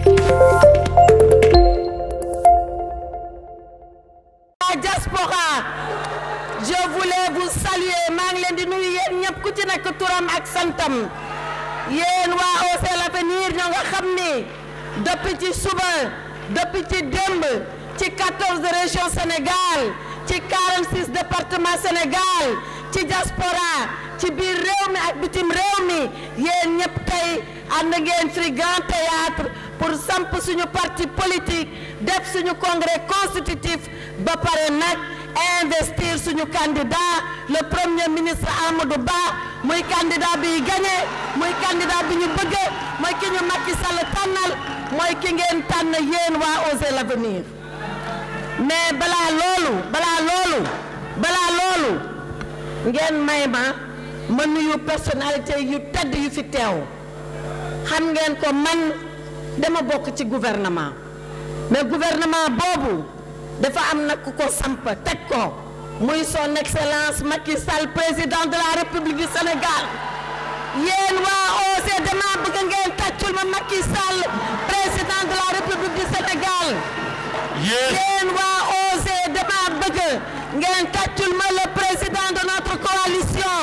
la diaspora je voulais vous saluer maa ngi leen di nuyu yéen ñëpp ku ci nekk turam ak santam yéen waa Osez l'Avenir ñoo nga xam ni depuis ci suba depuis ci démb ci 14 régions Sénégal ci 46 départements Sénégal ci diaspora ci biir réew mi ak bitim réew mi yéen ñëpp tey ànd ngeen fi Grand Théâtre pour samp suñu parti politique def suñu congrès constitutif ba pare nag investir suñu candidat le premier ministre Amadou Ba muy candidat bi gagné muy candidat bi ñu bëgg mooy ki ñu Macky Sall tànnal mooy ki ngeen tànn yéen waa Osez l'Avenir mais balaa loolu balaa loolu balaa loolu ngeen may ma ma nuyu personnalité yu tedd yu fi teew xam ngeen ko man dama bokk ci gouvernement mais gouvernement boobu dafa am nag ku ko samp teg ko muy son excellence Macky Sall président de la République du Sénégal yéen waa Osez dama bëgg ngeen tàccul ma Macky Sall président de la République du Sénégal yéen waa Osez dama bëgg ngeen tàccul ma le président de notre coalition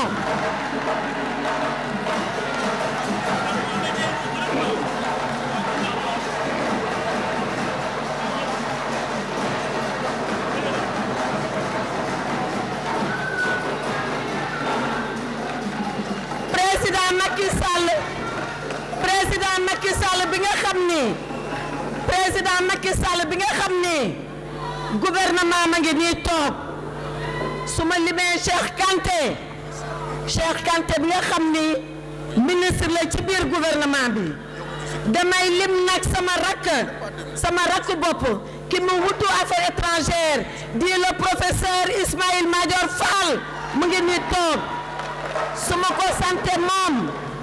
président Macky Sall président Macky Sall bi nga xam ni président Macky Sall bi nga xam ni gouvernement ma ngi nii toog su ma limee Cheikh Kanté Cheikh Kanté bi nga xam ni ministre la ci biir gouvernement bi damay lim nag sama rakk sama rakk bopp ki mu wutu affaires étrangères di le professeur Ismaïl Madior Fall mu ngi nii toog su ma ko sante moom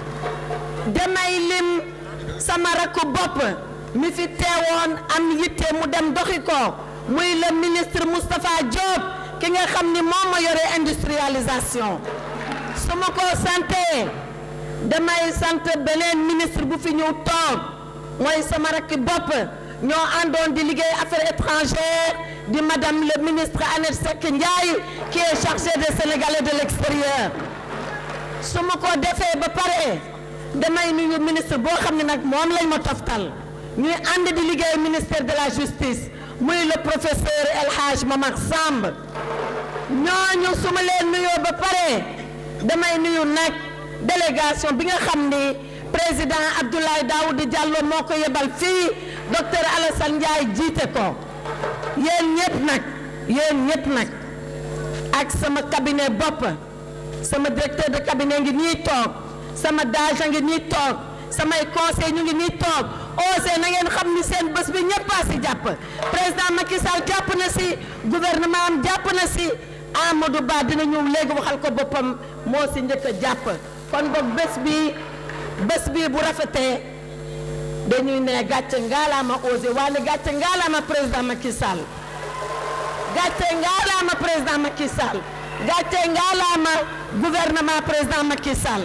damay lim sama rakku bopp mi fi teewoon am yitte mu dem doxi ko muy le ministre Moustapha Diop ki nga xam ni moom ma yore industrialisation su ma ko sante damay sant beneen ministre bu fi ñëw toog mooy sama rakki bopp ñoo àndoon di liggéey affaires étrangères di madame le ministre Annette Seck Ndiaye qui est chargée des Sénégalais de l'extérieur su ma ko defee ba pare damay nuyu ministre boo xam ne nag moom lañ ma toftal ñuy ànd di liggéey ministère de la justice muy le professeur El Hadj Momar Samb ñooñu su ma leen nuyoo ba pare damay nuyu nag délégation bi nga xam ni président Abdoulaye Daouda Diallo moo ko yebal fii docteur Alassane Ndiaye jiite ko yéen ñëpp nag yéen ñëpp nag ak sama cabinet bopp sama directeur de cabinet ngi nii toog sama DAGE ngi nii toog samay conseil ñu ngi nii toog Osez na ngeen xam ni seen bés bi ñëpp a si jàpp président Macky Sall jàpp na si gouvernement am jàpp na si Amadou Ba dina ñëw léegi waxal ko boppam moo si njëkk a jàpp kon boog bés bi bés bi bu rafetee dañuy ne gàcce ngaalaama Osez waaye gàcce ngaalaama président Macky Sall gàcce ngaalaama président Macky Sall gàcce ngaalaama gouvernement président Macky Sall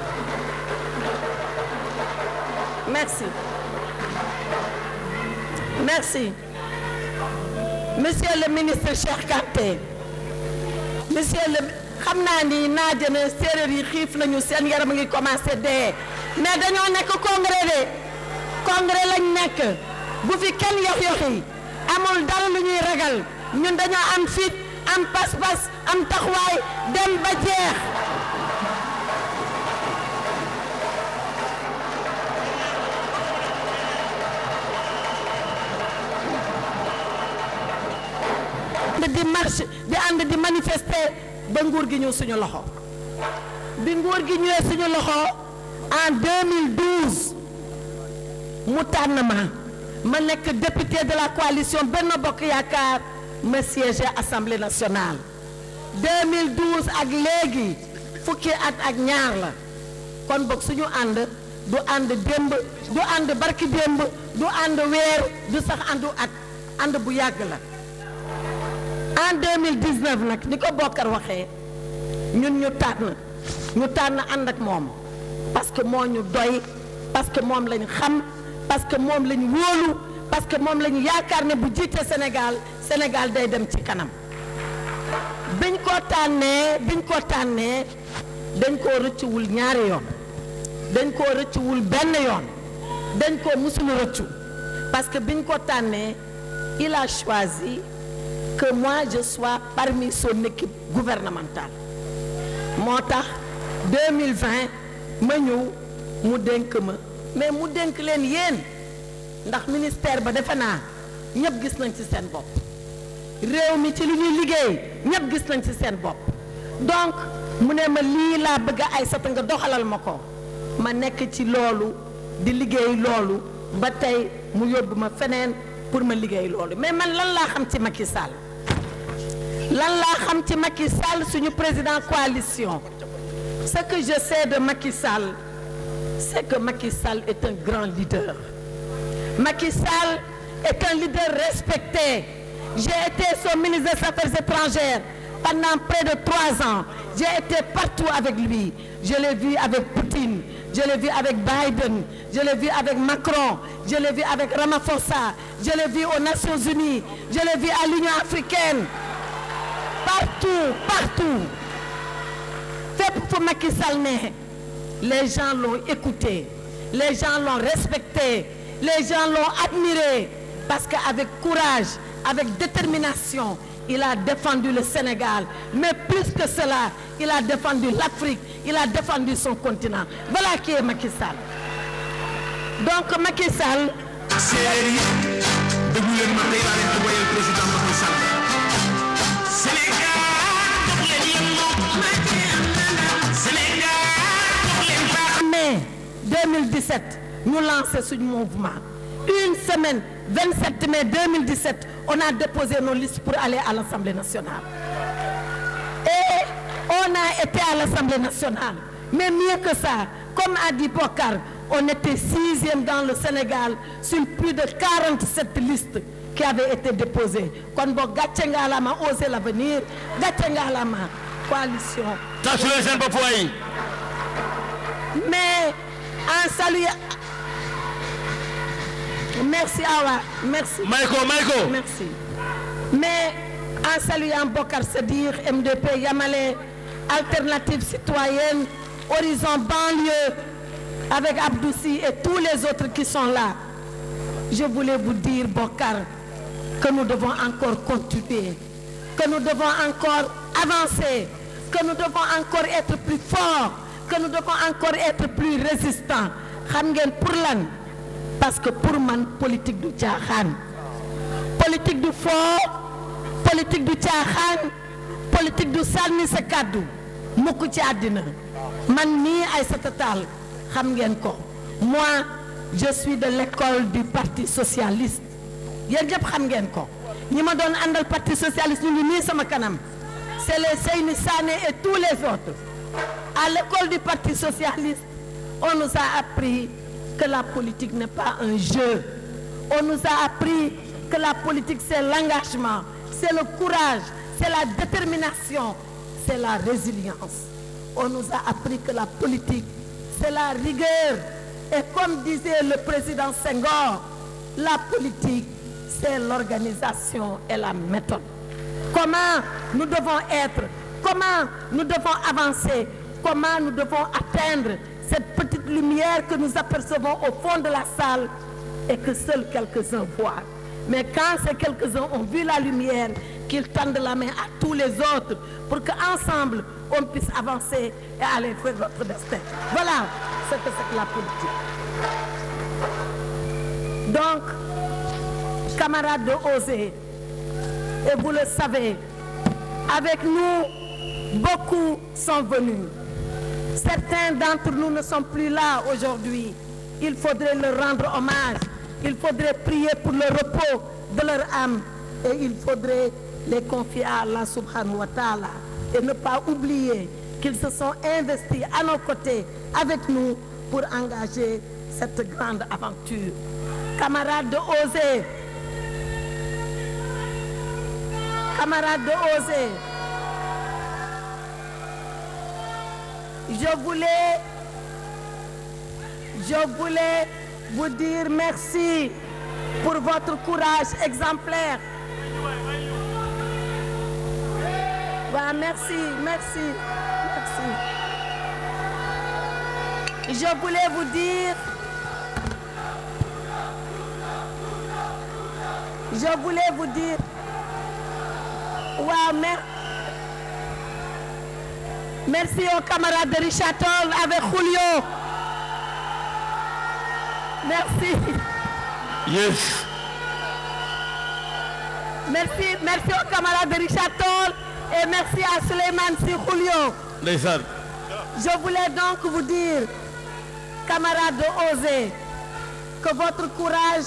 merci merci monsieur le ministre Cheikh Kanté monsieur le xam naa ni naaja na séeréer yi xiif nañu seen yaram a ngi commencé dee mais dañoo nekk congrès de congrès lañ nekk bu fi kenn yox-yoxi amul dara lu ñuy ragal ñun dañoo am fit am pas-pas am taxawaay dem ba jeex di marche di ànd di manifester ba nguur gi ñëw suñu loxo bi nguur gi ñëwee suñu loxo en 2012 mu tànn ma ma nekk député de la coalition Benno Bokk Yaakaar ma siégé assemblée nationale 2012 ak léegi fukki at ak ñaar la kon boog suñu ànd du ànd démb du ànd barki démb du ànd weer du sax àndu at ànd bu yàgg la en 2019 nag ni ko Bokar waxee ñun ñu tànn ñu tànn ànd ak moom parce que moo ñu doy parce que moom lañ xam parce que moom la ñu wóolu parce que moom la ñu yaakaar ne bu jiite Sénégal Sénégal day dem ci kanam biñ ko tànnee biñ ko tànnee dañ koo rëccuwul ñaari yoon dañ koo rëccuwul benn yoon dañ koo musulu rëccu parce que biñ ko tànnee il a choisi que moi je sois parmi son équipe gouvernementale moo tax 2020 ma ñëw mu dénk ma mais mu dénk leen yéen ndax ministère ba defe naa ñëpp gis nañ ci seen bopp réew mi ci li ñuy liggéey ñëpp gis nañ ci seen bopp donc mu ne ma lii laa bëgg a ay sata nga doxalal ma ko ma nekk ci loolu di liggéey loolu ba tey mu yóbbu ma feneen pour ma liggéey loolu mais man lan laa xam ci Macky Sall lan laa xam ci Macky Sall suñu président coalition ce que je sais de Macky Sall c'est que Macky Sall est un grand leader Macky Sall est un leader respecté j'ai été son ministre des Affaires étrangères pendant près de trois ans j'ai été partout avec lui je l'ai vu avec Poutine je l'ai vu avec Biden je l'ai vu avec Macron je l'ai vu avec Ramaphosa je l'ai vu aux Nations Unies je l'ai vu à l'Union africaine partout partout fépp fu Macky Sall ne les gens l'ont écouté les gens l'ont respecté les gens l'ont admiré parce qu'avec courage avec détermination il a défendu le Sénégal mais plus que cela il a défendu l'Afrique il a défendu son continent voilà qui est Macky Sall donc Macky Sall séeréer yi déglu leen ma tey laa leen di woyal président Macky Sall Sénégal jox leen yëngu Sénégal jox leen baax mai 2017 ñu lancé suñu mouvement une semaine 27 mai 2017 on a déposé nos listes pour aller à l'Assemblée nationale et on a été à l'Assemblée nationale mais mieux que ça comme a dit Bokar on était sixième dans le Sénégal sur plus de 47 listes qui avaient été déposées kon boog gàcce ngaalama oser l'avenir gàcce ngaalama coalition tàccu leen seen bopp waay mais en saluant merci Awa merci may ko may ko merci mais en saluant Bokar Sadir MDP Yamalé Alternative Citoyenne Horizon Banlieue avec Abdoussi et tous les autres qui sont là je voulais vous dire Bokar que nous devons encore continuer que nous devons encore avancer que nous devons encore être plus forts que nous devons encore être plus résistants xam ngeen pour lan parce que pour man politique du caaxaan politique du foo politique du caaxaan politique du sànni sa kàddu mukk ci àddina man nii Aïssata Tall xam ngeen ko moi je suis de l'école du parti socialiste yéen ñëpp xam ngeen ko ñi ma doon àndal parti socialiste ñu ngi nii sama kanam c'est les Seyni Sané et tous les autres à l'école du parti socialiste on nous a appris que la politique n'est pas un jeu on nous a appris que la politique c'est l'engagement c'est le courage c'est la détermination c'est la résilience on nous a appris que la politique c'est la rigueur et comme disait le président Senghor la politique c'est l'organisation et la méthode comment nous devons être comment nous devons avancer comment nous devons atteindre cette petite lumière que nous apercevons au fond de la salle et que seuls quelques-uns voient mais quand ces quelques-uns ont vu la lumière qu'ils tendent la main à tous les autres pour qu'ensemble on puisse avancer et aller vers notre destin voilà ce que c'est que la politique donc camarades de OSE et vous le savez avec nous beaucoup sont venus certains d'entre nous ne sont plus là aujourd'hui il faudrait leur rendre hommage il faudrait prier pour le repos de leur âme et il faudrait les confier à Allah subhanahu wa ta'ala et ne pas oublier qu'ils se sont investis à nos côtés avec nous pour engager cette grande aventure camarades de OSE camarades de OSE je voulais je voulais vous dire merci pour votre courage exemplaire. Voilà, merci, merci, merci. Je voulais vous dire, je voulais vous dire, wow, mer- merci aux camarades de Richard Toll avec Julio. Merci, Yes. merci, merci aux camarades de Richard Toll et merci à Suleiman Si Julio. ndeysaan Je voulais donc vous dire, camarades de Osez, que votre courage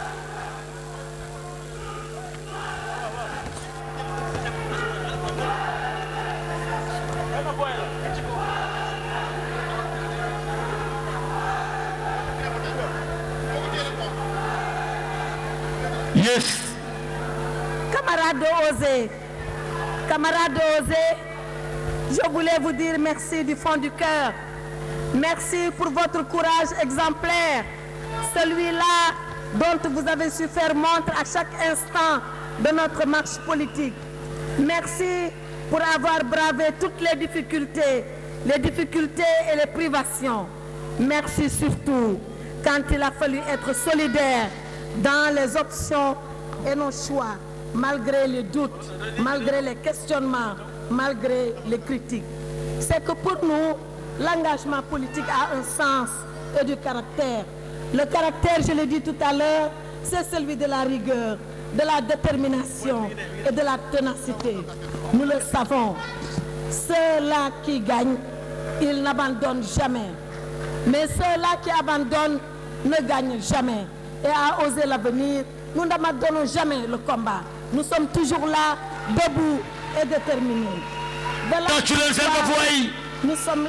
yes Camarades de Osez, camarades de Osez, je voulais vous dire merci du fond du cœur. Merci pour votre courage exemplaire, celui-là dont vous avez su faire montre à chaque instant de notre marche politique. Merci pour avoir bravé toutes les difficultés, les difficultés et les privations. Merci surtout quand il a fallu être solidaire dans les options et nos choix, malgré les doutes, malgré les questionnements, malgré les critiques. C'est que pour nous, l'engagement politique a un sens et du caractère. Le caractère, je l'ai dit tout à l'heure, c'est celui de la rigueur, de la détermination et de la ténacité. Nous le savons. Ceux-là qui gagnent, ils n'abandonnent jamais. Mais ceux-là qui abandonnent ne gagnent jamais. Et à oser l'avenir, nous n'abandonnons jamais le combat. Nous sommes toujours là, debout et déterminés. Voilà tàccu leen seen bopp pourquoi waay nous sommes...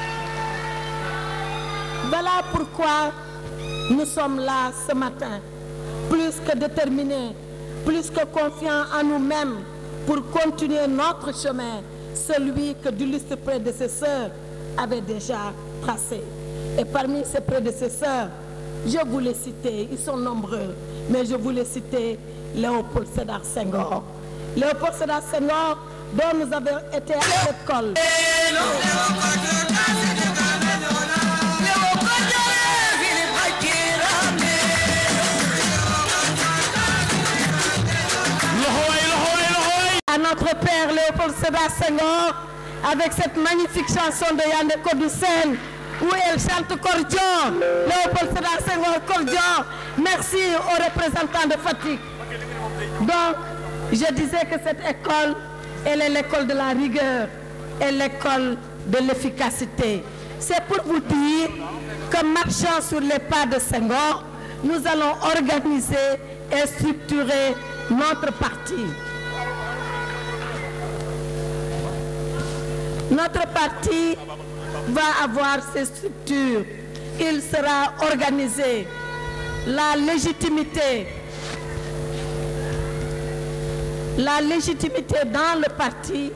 Voilà pourquoi nous sommes là ce matin, plus que déterminés, plus que confiants en nous-mêmes pour continuer notre chemin, celui que d'illustres prédécesseurs avaient déjà tracé. Et parmi ces prédécesseurs, je voulais citer, ils sont nombreux, mais je voulais citer Léopold Sédar Senghor. Léopold Sédar Senghor, dont nous avons été à l'école. loxo waay loxo waay loxo waay à notre père Léopold Sédar Senghor avec cette magnifique chanson de Yandé Codou Sène où elle chante Cordion. Léopold Sédar Senghor Cordion. Merci aux représentants de Fatick. Donc, je disais que cette école, elle est l'école de la rigueur et l'école de l'efficacité. C'est pour vous dire que marchant sur les pas de Senghor, nous allons organiser et structurer notre parti. Notre parti va avoir ses structures. Il sera organisé. La légitimité, la légitimité dans le parti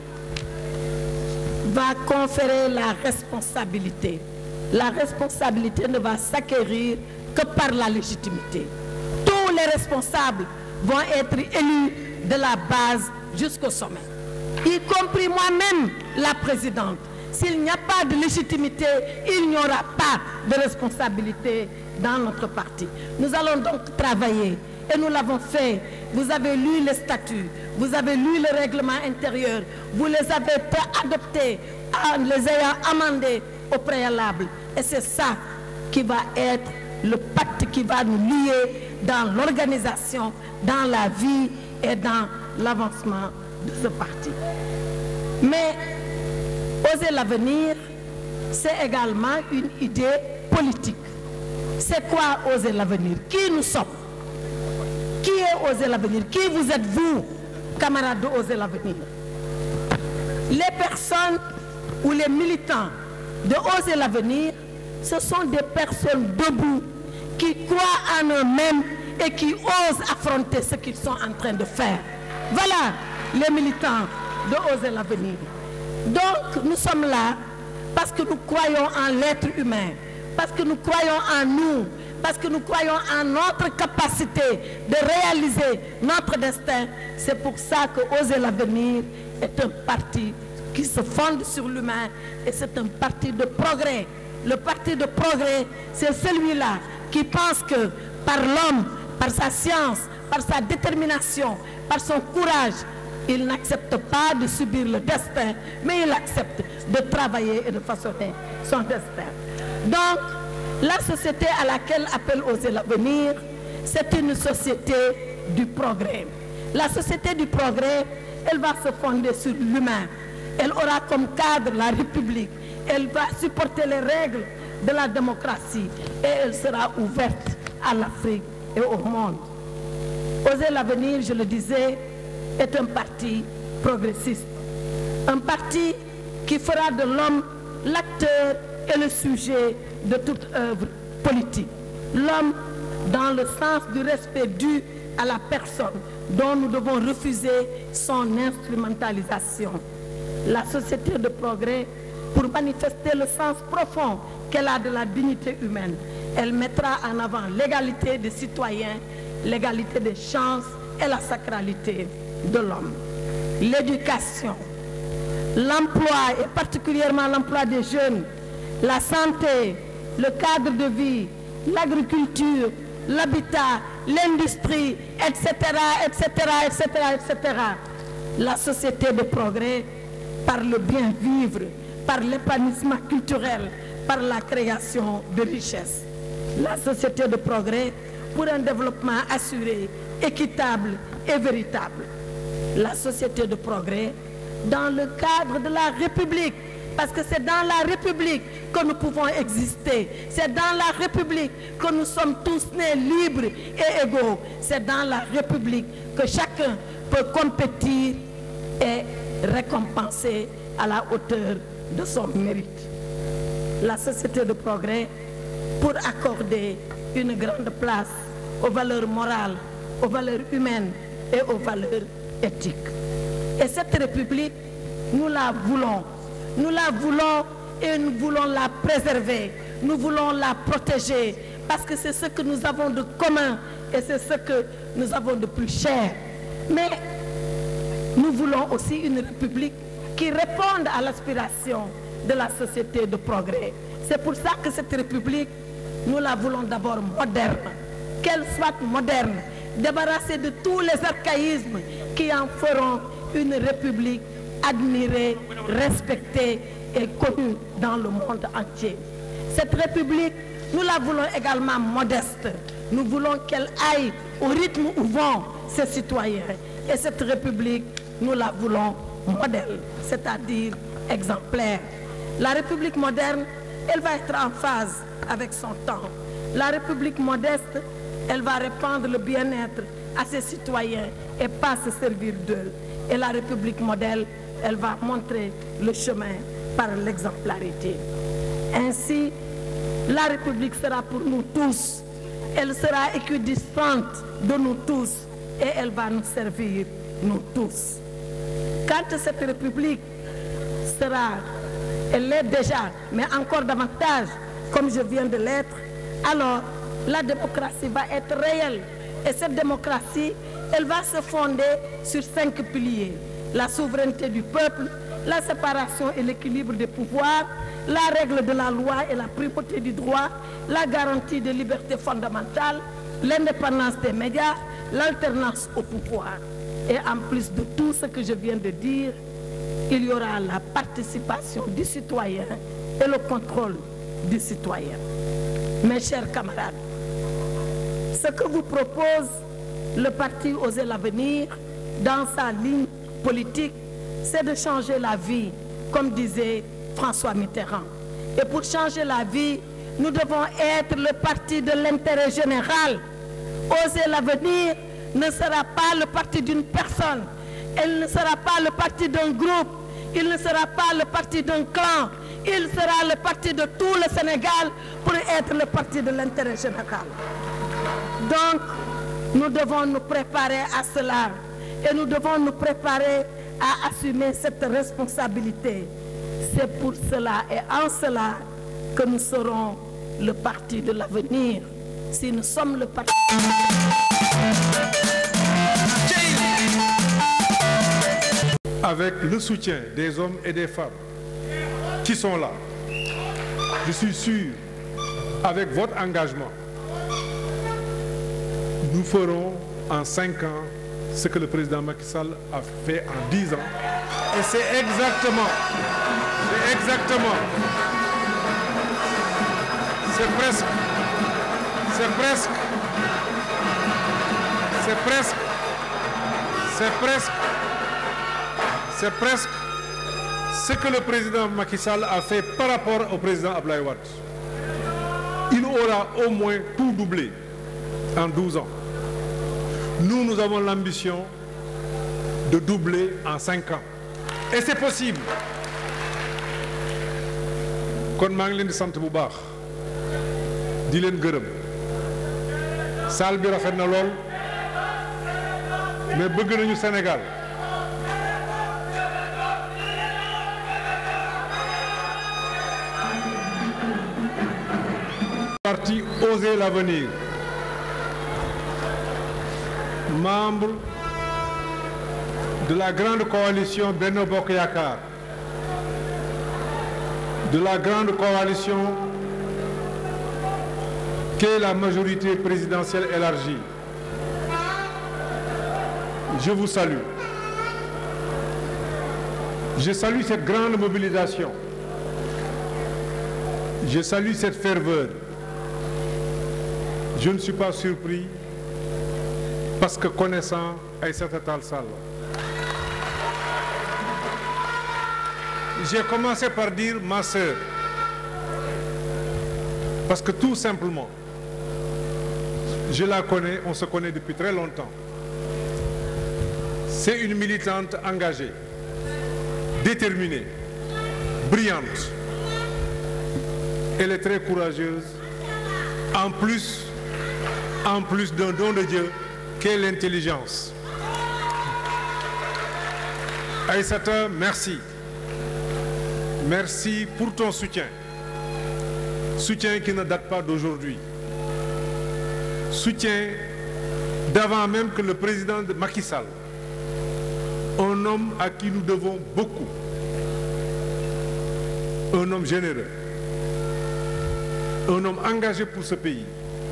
va conférer la responsabilité. La responsabilité ne va s'acquérir que par la légitimité. Tous les responsables vont être élus de la base jusqu'au sommet, y compris moi-même, la présidente. S'il n'y a pas de légitimité, il n'y aura pas de responsabilité dans notre parti. Nous allons donc travailler et nous l'avons fait. Vous avez lu les statuts, vous avez lu le règlement intérieur, vous les avez adoptés en les ayant amendés au préalable. Et c'est ça qui va être le pacte qui va nous lier dans l'organisation, dans la vie et dans l'avancement de ce parti. Mais oser l'avenir, c'est également une idée politique. C'est quoi oser l'avenir Qui nous sommes Qui est oser l'avenir Qui vous êtes vous, camarades de oser l'avenir Les personnes ou les militants de oser l'avenir, ce sont des personnes debout qui croient en eux-mêmes et qui osent affronter ce qu'ils sont en train de faire. Voilà les militants de oser l'avenir. Donc nous sommes là parce que nous croyons en l'être humain, parce que nous croyons en nous, parce que nous croyons en notre capacité de réaliser notre destin. C'est pour ça que Oser l'avenir est un parti qui se fonde sur l'humain et c'est un parti de progrès. Le parti de progrès, c'est celui-là qui pense que par l'homme, par sa science, par sa détermination, par son courage, il n'accepte pas de subir le destin, mais il accepte de travailler et de façonner son destin. Donc, la société à laquelle appelle Oser l'avenir, c'est une société du progrès. La société du progrès, elle va se fonder sur l'humain. Elle aura comme cadre la République. Elle va supporter les règles de la démocratie et elle sera ouverte à l'Afrique et au monde. Oser l'avenir, je le disais, est un parti progressiste. Un parti qui fera de l'homme l'acteur et le sujet de toute œuvre politique. L'homme dans le sens du respect dû à la personne dont nous devons refuser son instrumentalisation. La société de progrès, pour manifester le sens profond qu'elle a de la dignité humaine, elle mettra en avant l'égalité des citoyens, l'égalité des chances et la sacralité de l'homme. L'éducation, l'emploi et particulièrement l'emploi des jeunes, la santé, le cadre de vie, l'agriculture, l'habitat, l'industrie, etc., etc., etc., etc. La société de progrès par le bien vivre, par l'épanouissement culturel, par la création de richesses. La société de progrès pour un développement assuré, équitable et véritable. La société de progrès dans le cadre de la République, parce que c'est dans la République que nous pouvons exister. C'est dans la République que nous sommes tous nés libres et égaux. C'est dans la République que chacun peut compétir et récompenser à la hauteur de son mérite. La société de progrès pour accorder une grande place aux valeurs morales, aux valeurs humaines et aux valeurs éthiques. Et cette République, nous la voulons. Nous la voulons et nous voulons la préserver. Nous voulons la protéger parce que c'est ce que nous avons de commun et c'est ce que nous avons de plus cher. Mais nous voulons aussi une République qui réponde à l'aspiration de la société de progrès. C'est pour ça que cette République, nous la voulons d'abord moderne. Qu'elle soit moderne, débarrassée de tous les archaïsmes qui en feront une République admirée, respectée et connue dans le monde entier. Cette République, nous la voulons également modeste. Nous voulons qu'elle aille au rythme où vont ses citoyens. Et cette République, nous la voulons modèle, c'est-à-dire exemplaire. La République moderne, elle va être en phase avec son temps. La République modeste, elle va répandre le bien-être à ses citoyens et pas se servir d'eux. Et la République modèle, elle va montrer le chemin par l'exemplarité. Ainsi, la République sera pour nous tous. Elle sera équidistante de nous tous et elle va nous servir, nous tous. Quand cette République sera, elle l'est déjà, mais encore davantage, comme je viens de l'être, alors la démocratie va être réelle. Et cette démocratie, elle va se fonder sur cinq piliers. La souveraineté du peuple, la séparation et l'équilibre des pouvoirs, la règle de la loi et la primauté du droit, la garantie des libertés fondamentales, l'indépendance des médias, l'alternance au pouvoir. Et en plus de tout ce que je viens de dire, il y aura la participation du citoyen et le contrôle du citoyen. Mes chers camarades, ce que vous propose le parti Oser l'avenir dans sa ligne politique, c'est de changer la vie, comme disait François Mitterrand. Et pour changer la vie, nous devons être le parti de l'intérêt général. Oser l'avenir ne sera pas le parti d'une personne, elle ne sera pas le parti d'un groupe, il ne sera pas le parti d'un clan, il sera le parti de tout le Sénégal pour être le parti de l'intérêt général. Donc, nous devons nous préparer à cela et nous devons nous préparer à assumer cette responsabilité. C'est pour cela et en cela que nous serons le parti de l'avenir. si nous sommes le parti. avec le soutien des hommes et des femmes qui sont là, je suis sûr, avec votre engagement, nous ferons en cinq ans ce que le président Macky Sall a fait en dix ans. Et c'est exactement, c'est exactement, c'est presque, c'est presque, c'est presque, c'est presque c'est presque ce que le président Macky Sall a fait par rapport au président Ablaye Wade. Il aura au moins tout doublé en 12 ans. Nous, nous avons l'ambition de doubler en 5 ans. Et c'est possible. kon maa ngi leen di sant bu baax di leen gërëm salle bi rafet na lool mais bëgg nañu Sénégal parti Oser l'avenir membre de la grande coalition Benno Bokk Yakaar de la grande coalition qu'est la majorité présidentielle élargie je vous salue je salue cette grande mobilisation je salue cette ferveur je ne suis pas surpris parce que connaissant Aïssata Tall Sall j'ai commencé par dire ma sœur parce que tout simplement je la connais on se connaît depuis très longtemps c'est une militante engagée déterminée brillante elle est très courageuse en plus en plus d'un don de Dieu qu'est l'intelligence Aïssata merci merci pour ton soutien soutien qui ne date pas d'aujourd'hui soutien d'avant même que le président de Macky Sall un homme à qui nous devons beaucoup un homme généreux un homme engagé pour ce pays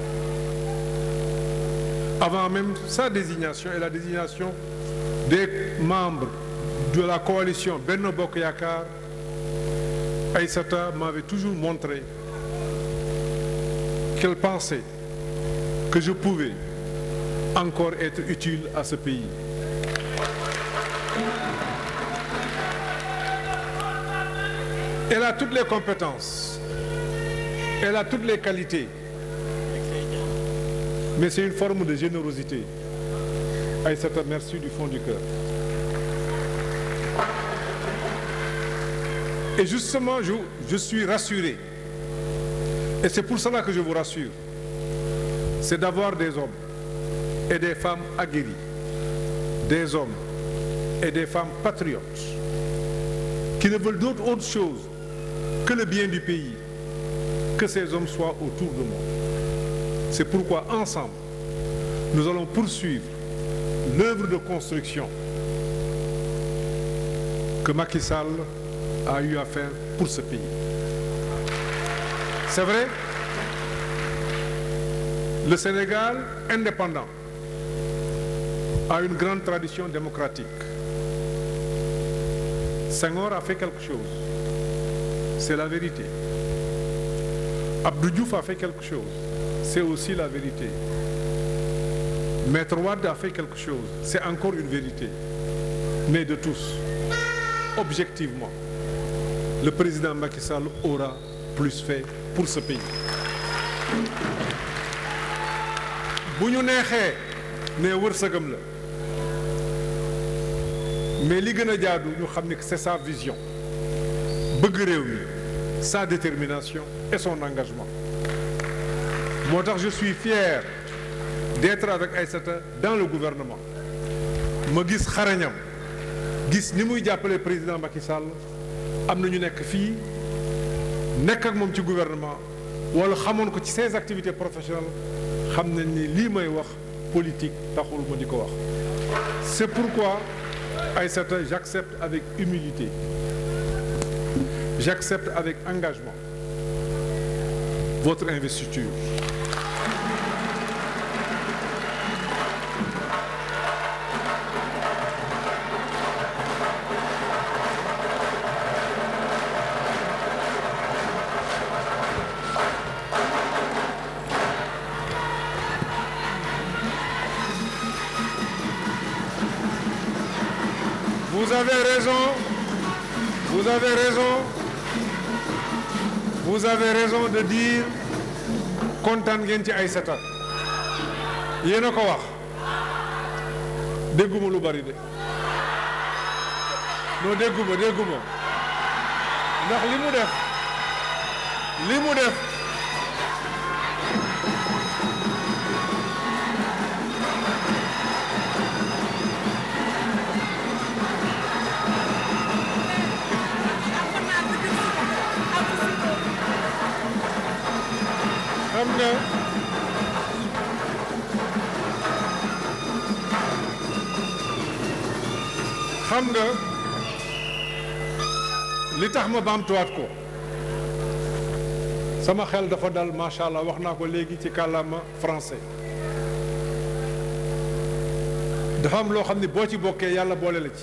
avant même sa désignation et la désignation des membres de la coalition Benno Bokk Yakaar Aïssata m'avait toujours montré qu'elle pensait que je pouvais encore être utile à ce pays elle a toutes les compétences elle a toutes les qualités mais c'est une forme de générosité Aïssata merci du fond du cœur et justement je, je suis rassuré et c'est pour cela que je vous rassure c'est d'avoir des hommes et des femmes aguerris des hommes et des femmes patriotes qui ne veulent d'autre autre chose que le bien du pays que ces hommes soient autour de moi c'est pourquoi ensemble nous allons poursuivre l'œuvre de construction que Macky Sall a eu à faire pour ce pays c'est vrai le Sénégal indépendant a une grande tradition démocratique Senghor a fait quelque chose c'est la vérité Abdou Diouf a fait quelque chose c'est aussi la vérité Maître Wade a fait quelque chose c'est encore une vérité mais de tous objectivement le président Macky Sall aura plus fait pour ce pays bu ñu neexee ne wërsëgam la mais li gën a jaadu ñu xam ni que c'est sa vision bëgg réew mi sa détermination et son engagement moo tax je suis fier d'être avec Aïssata dans le gouvernement ma gis xarañam gis ni muy jàppale président Macky Sall am na ñu nekk fii nekk ak moom ci gouvernement wala xamoon ko ci ses activités professionnelles xam nañ ni lii may wax politique taxul ma di ko wax c'est pourquoi Aïssata j'accepte avec humilité j'accepte avec engagement votre investiture Vous avez raison. Vous avez raison. Vous avez raison de dire kontaan ngeen ci Aïssata yéen a ko wax dégguma lu bari de non dégguma dégguma ndax li mu def li mu def xam nga xam nga li tax ma baamtuwaat ko sama xel dafa dal macha allah wax naa ko léegi ci kàllaama français dafa am loo xam ne boo ci bokkee yàlla boole la ci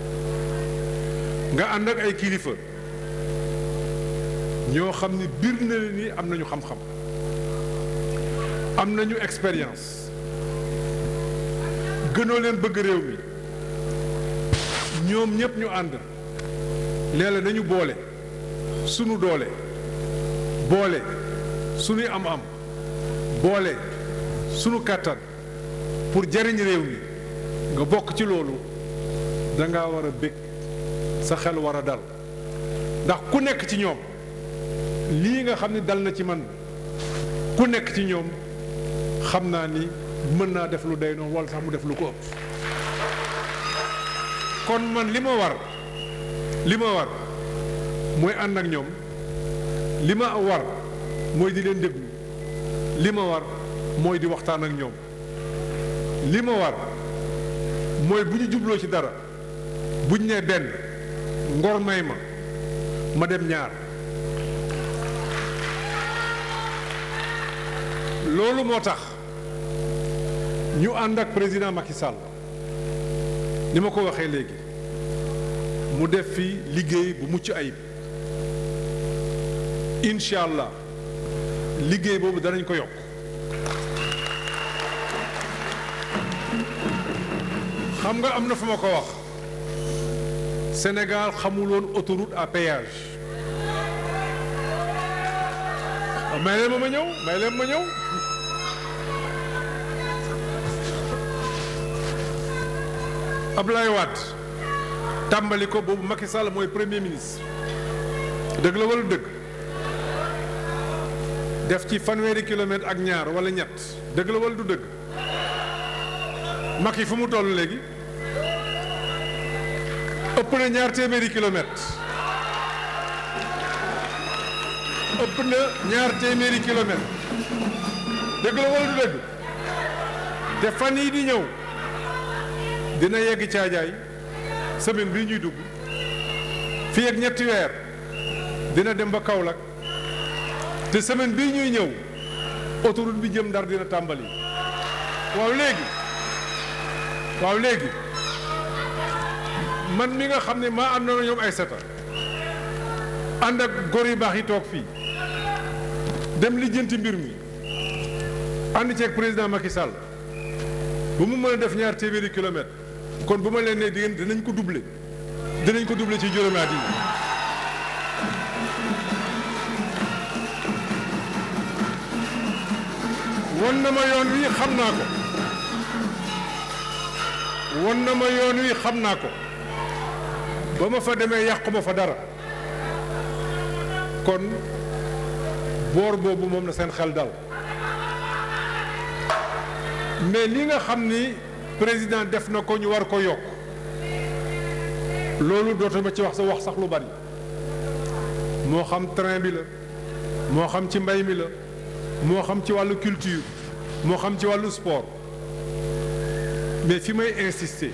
nga ànd ak ay kilifa ñoo xam ni biir na leen ni am nañu xam-xam am nañu expérience gënoo leen bëgg réew mi ñoom ñëpp ñu ànd léeg-léeg dañu boole sunu doole boole sunuy am-am boole sunu kàttan pour jariñ réew mi nga bokk ci loolu danga war a bég sa xel war a dal ndax ku nekk ci ñoom lii nga xam ne dal na ci man ku nekk ci ñoom xam naa ni mën naa def lu day noonu wala sax mu def lu ko ëpp kon man li ma war li ma war mooy ànd ak ñoom li ma war mooy di leen déglu li ma war mooy di waxtaan ak ñoom li ma war mooy bu ñu jubloo ci dara buñ nee benn ngor may ma ma dem ñaar loolu moo tax ñu ànd ak président Macky Sall ni ma ko waxee léegi mu def fi liggéey bu mucc ayib incha allah liggéey boobu danañ ko yokk xam nga am na fu ma ko wax Sénégal xamuloon autoroute à péage may leen ma ma ñëw may leen ma ñëw Abdoulaye Wade tàmbali ko boobu Macky Sall mooy premier ministre dëgg la wala dëgg def ci fanweeri kilomètre ak ñaar wala ñett dëgg la wala du dëgg Macky fu mu toll léegi ëpp na ñaar téeméeri kilomètre ëpp na ñaar téeméeri kilomètre dëgg la wala du dëgg te fan yii di ñëw dina yegg caajaay semaine bii ñuy dugg fii ak ñetti weer dina dem ba Kaolack te semaine bii ñuy ñëw autoroute bi jëm Ndar dina tàmbali waaw léegi waaw léegi man mi nga xam ne maa àndoon ñoom ay seta ànd ak góor yu baax yi toog fii dem lijjanti mbir mi ànd ceeg président Macky Sall bu mu mën a def ñaar téeméeri kilomètre kon bu ma leen nee di dinañ ko doubler dinañ ko doubler ci juróomi at yi won na ma yoon wi xam naa ko won na ma yoon wi xam naa ko ba ma fa demee yàquma fa dara kon boor boobu moom na seen xel dal mais li nga xam ni président def na ko ñu war ko yokk loolu dootuma ci wax sa wax sax lu bari moo xam train bi la moo xam ci mbay mi la moo xam ci wàllu culture moo xam ci wàllu sport mais fi may insister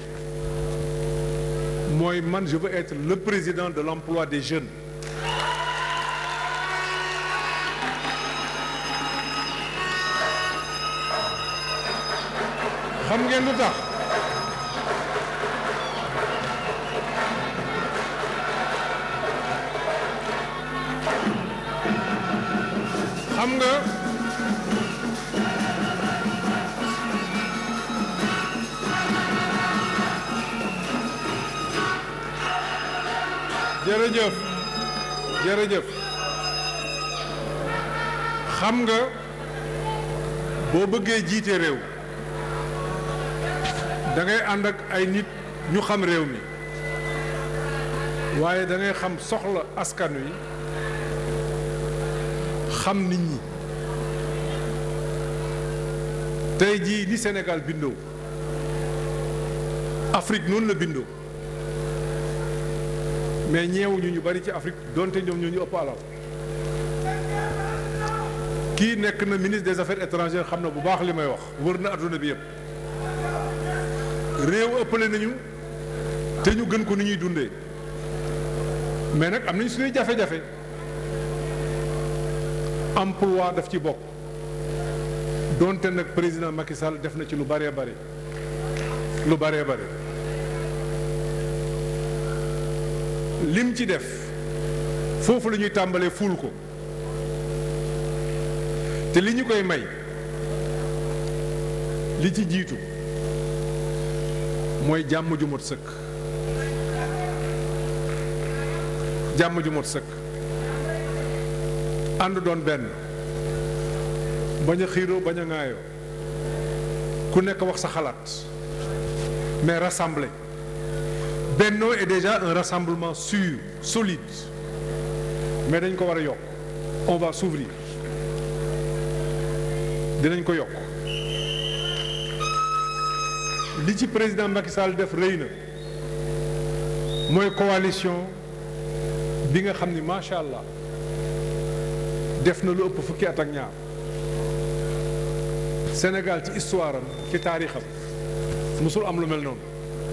mooy man je veux être le président de l'emploi des jeunes xam ngeen lu tax xam nga jërëjëf jërëjëf xam nga boo bëggee jiite réew da ngay ànd ak ay nit ñu xam réew mi waaye da ngay xam soxla askan wi xam nit ñi tey jii ni Sénégal bindoo Afrique noonu la bindoo mais ñeewuñu ñu bari ci Afrique donte ñoom ñoo ñu ëpp alal kii nekk na ministre des affaires étrangères xam na bu baax li may wax wër na adduna bi yëpp réew ëppale nañu te ñu gën ko ni ñuy dundee mais nag am nañ suñuy jafe-jafe emploi daf ci bokk donte nag président Macky Sall def na ci lu bëree bëri lu bëree bëri lim ci def foofu la ñuy tàmbalee ful ko te li ñu koy may li ci jiitu mooy jàmm ju mot sëkk jàmm ju mot sëkk ànd doon benn bañ a xiiroo bañ a ŋaayoo ku nekk wax sa xalaat mais rassembler Benno est déjà un rassemblement sûr solide mais dañ ko war a yokk on va s'ouvrir dinañ ko yokk li ci président Macky Sall def rëy na mooy coalition bi nga xam ni macha allah def na lu ëpp fukki at ak ñaar Sénégal ci histoire am ci taarixam musul am lu mel noonu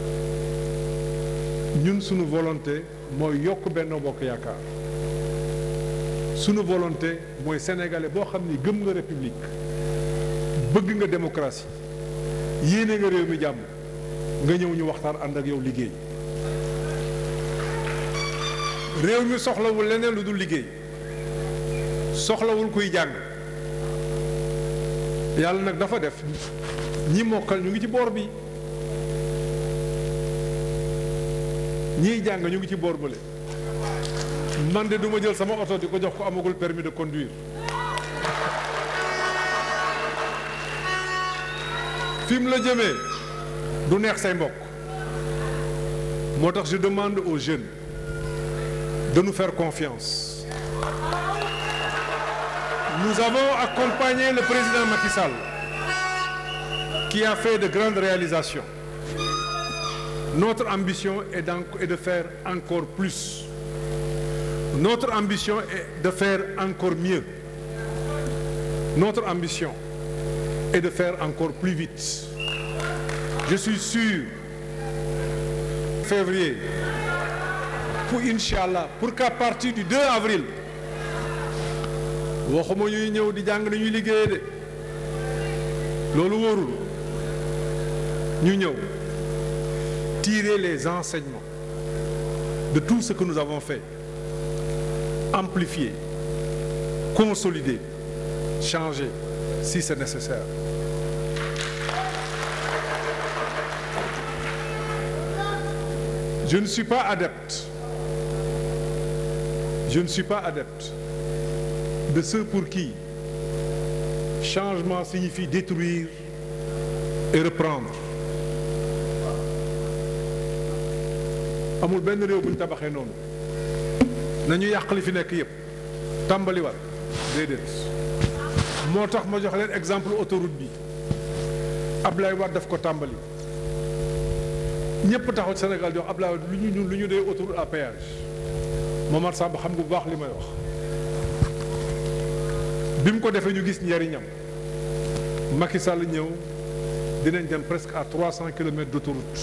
ñun sunu volonté mooy yokk Benno Bokk Yaakaar sunu volonté mooy sénégalais boo xam ni gëm nga république bëgg nga démocratie yéene nga réew mi jàmm nga ñëw ñu waxtaan ànd ak yow liggéey réew mi soxlawul leneen lu dul liggéey soxlawul kuy jàng yàlla nag dafa def ñi mokkal ñu ngi ci boor bi ñiy jàng ñu ngi ci boor bële man de duma jël sama oto di ko jox ko amagul permis de conduire fi mu la jëmee du neex say mbokk moo tax je demande aux jeunes de nous faire confiance nous avons accompagné le président Macky Sall qui a fait de grandes réalisations notre ambition est, est de faire encore plus notre ambition est de faire encore mieux notre ambition est de faire encore plus vite je suis sûr février pour Inch'Allah pour qu'à partir du 2 avril waxuma ñuy ñëw di jàng nañuy liggéeye de loolu wóorul ñu ñëw tirer les enseignements de tout ce que nous avons fait amplifier consolider changer si c'est nécessaire je ne suis pas adepte je ne suis pas adepte de ceux pour qui changement signifie détruire et reprendre amul benn réew bu ñu tabaxee noonu nañu yàq li fi nekk yépp tàmbali war déedéet moo tax ma jox leen exemple autoroute bi Ablaye Wade daf ko tàmbali ñépp taxaw Sénégal jox Ablaye Wade lu ñu ñun lu ñu dee autoroute à péage Momar Samb xam nga bu baax li may wax bi mu ko defee ñu gis njariñam Macky Sall ñëw dinañ dem presque à 300 kilomètres d'autoroute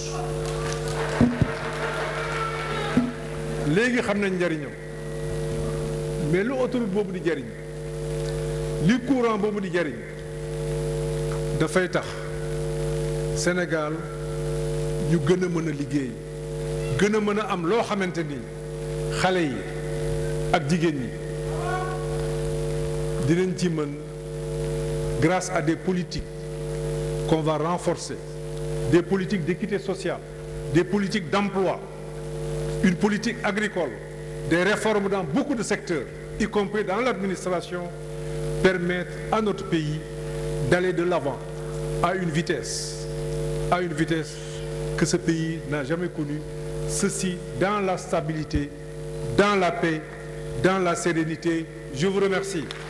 léegi xam nañ njariñam mais lu autoroute boobu di jariñ li courant boobu di jariñ dafay tax Sénégal ñu gën a mën a liggéey gën a mën a am loo xamante ni xale yi ak jigéen ñi dinañ ci mën grâce à des politiques qu'on va renforcer des politiques d'équité sociale des politiques d'emploi une politique agricole des réformes dans beaucoup de secteurs y compris dans l'administration permettre à notre pays d'aller de l'avant à une vitesse à une vitesse que ce pays n'a jamais connue ceci dans la stabilité dans la paix dans la sérénité je vous remercie